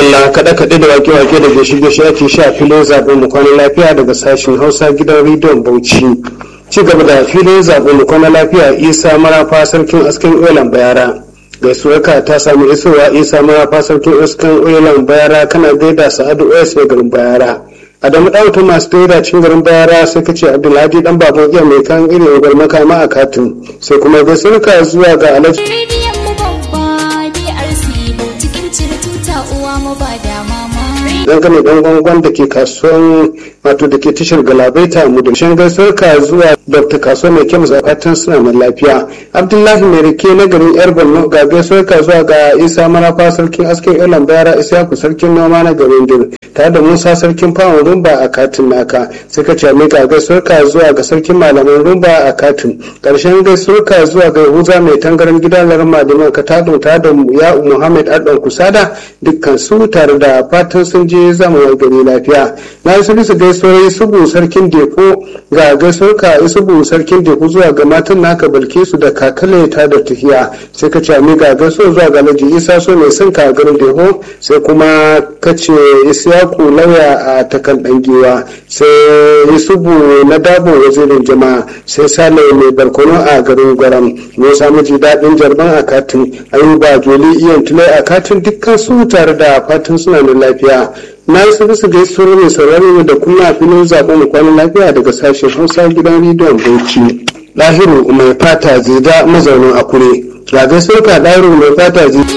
madalla kaɗe-kaɗe da wake-wake da gaishe-gaishe ake sha filin zaɓen mu kwana lafiya daga sashen hausa gidan rediyon bauchi ci gaba da filin zaɓen mu kwana lafiya isa marafa sarkin asken oilan bayara gaisuwarka ta sami isowa isa marafa sarkin asken oilan bayara kana gaida sa'adu os mai garin bayara adamu ɗauta masu taida cin garin bayara sai ka ce abdulhadi dan baban iya mai kan irin gwal makama a katin sai kuma gaisuwarka zuwa ga alhaji Rediyon mu babba DRC cikin cire tuta uwa mu ba da mama. dangane dan gwangwan da ke kasuwan wato da ke tashar galabaita mu da shan gaisuwar ka zuwa dr kasuwa mai kyau fatan suna mai lafiya abdullahi mai rike na garin yar borno ga gaisuwar ka zuwa ga isa marafa sarkin askin ilan bayara isyaku sarkin noma na garin dir tare da musa sarkin fawon rumba a katin naka sai ka ce mai ga gaisuwar ka zuwa ga sarkin malaman rumba a katin karshen gaisuwar ka zuwa ga yahuza mai tangaran gidan larma da ka tado tare da ya muhammad adon kusada dukkan su tare da fatan sun je zama gari lafiya na yi su gaisuwar isubu sarkin deko ga gaisuwar ka isubu sarkin deko zuwa ga matan naka balkisu da kakale ta da tafiya sai ka ce ga gaisuwar zuwa ga laji isa so mai son ka garin deko sai kuma ka ce isyaku lauya a takan dangewa sai isubu na dabo wazirin jama'a sai sale mai barkono a garin gwaram musa miji daɗin jarban a katin ayuba joli iyan tulai a katin dukkan su tare da fatan suna da lafiya na yi su bisa gaisuwar mai sauraro da kuma filin zaɓen mu kwanan lafiya daga sashen hausa gidan rediyon bauchi lahiru mai fata zida mazaunin akure ga gaisuwar ka lahiru mai fata zida